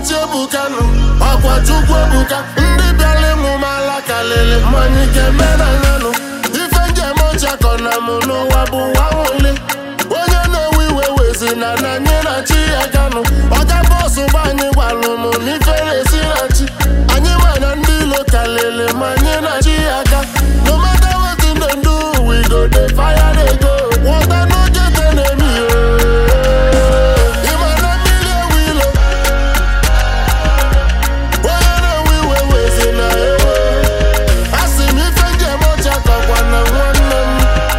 na-echi ebukanụ ọkwa chukwu ebuka ndị bịara ịmụ m ala kalịlị mmanya ike menanyanụ ife njem ọchakọ na mụ n'ụwa bụ ụwa nwụli onye na-ewe iwe wezi na na anyị na chi ya ganụ ọga bọsụ gba anyị gwalụ m n'ife na-esi na chi anyị ma na ndị ilo kalịlị ma anyị na chi ya ga no matter wetin dem do we go dey fire dey go water no get enemy ooo ịma na mmiri ewu ilo onye na-ewe iwe wezi na ewo asị m ife njem ọcha kọkwa na nwanne m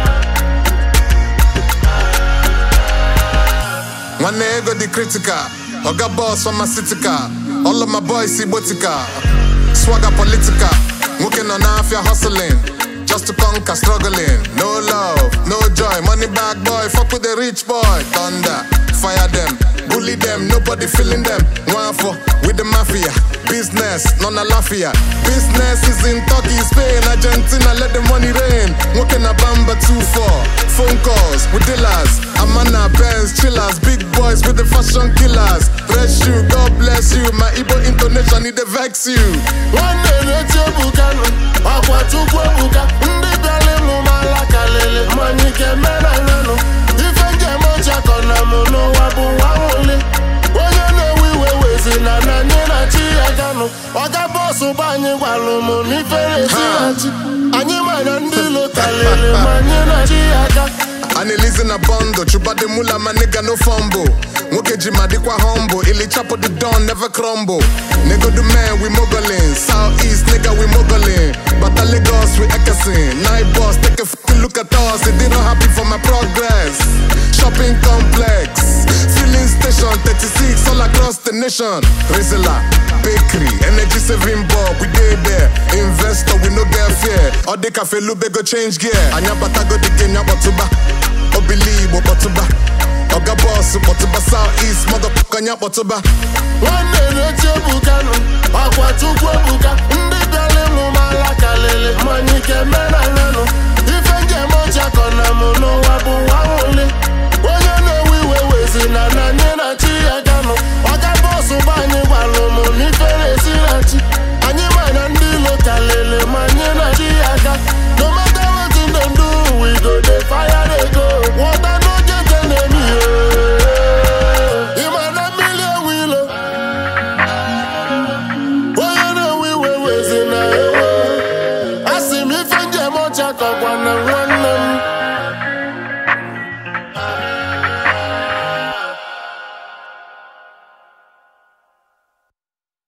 nwanne ego dị critical oga boss pharmaceutical all of my boys igbotika swagger political nwoke nọ n'afịa hustling just to conquer struggling no love no joy money bag boy fuck with the rich boy thunder fire them bully them nobody feeling them nwafọ with the mafia business nọ na lafia business is in turkey spain argentina let the money rain nwoke na bamba 2-4 phone calls with dealers amana benz chillers big boys with the fashion killers bless you god bless you my igbo intonation e dey vex you nwanne na-eti ebukanụ ọkwa chukwu ebuka ndị bịara ịmụ m ala kalịlị mmanya ike menanyanụ ife njem ọchakọ na mụ n'ụwa bụ ụwa nwụli onye na-ewe iwe wezi na na anyị na chi ya ganụ ọga bọsụ gba anyị gwalụ m n'ife na-esi na chi anyị ma na ndị ilo kalịlị ma anyị na chi ya ga analizi na bondo chubade mula my nigga no fumble nwoke ji ma dịkwa humble ili chapo the don never crumble nego the man we mogoling south east nigga we mogoling bata lagos we ekesin night boss take a fucking look at us they dey not happy for my progress shopping complex filling station 36 all across the nation rizla bakery energy saving bulb we dey there investor we no get fear ọ dị ka felube go change gear anya batago the game ya kpọtụba obili igbo kpọtụba ọga bọọsụ kpọtụba south east motherfucker anya kpọtụba nwanne na-eti ebukanụ ọkwa chukwu ebuka ndị bịara ịmụ m ala kalịlị mmanya ike menanyanụ ife njem ọchakọ na mụ n'ụwa bụ ụwa nwụli onye na-ewe iwe wezi na na anyị na chi ya ganụ ọga bọsụ gba anyị gwalụ m n'ife na-esi na chi anyị ma na ndị ilo kalịlị ma anyị na chi ya ga no matter wetin dem do we go dey fire dey go water no get enemy ooo ịma na mmiri ewu ilo onye na-ewe iwe wezi na ewo asị m ife njem ọcha kọkwa na nwanne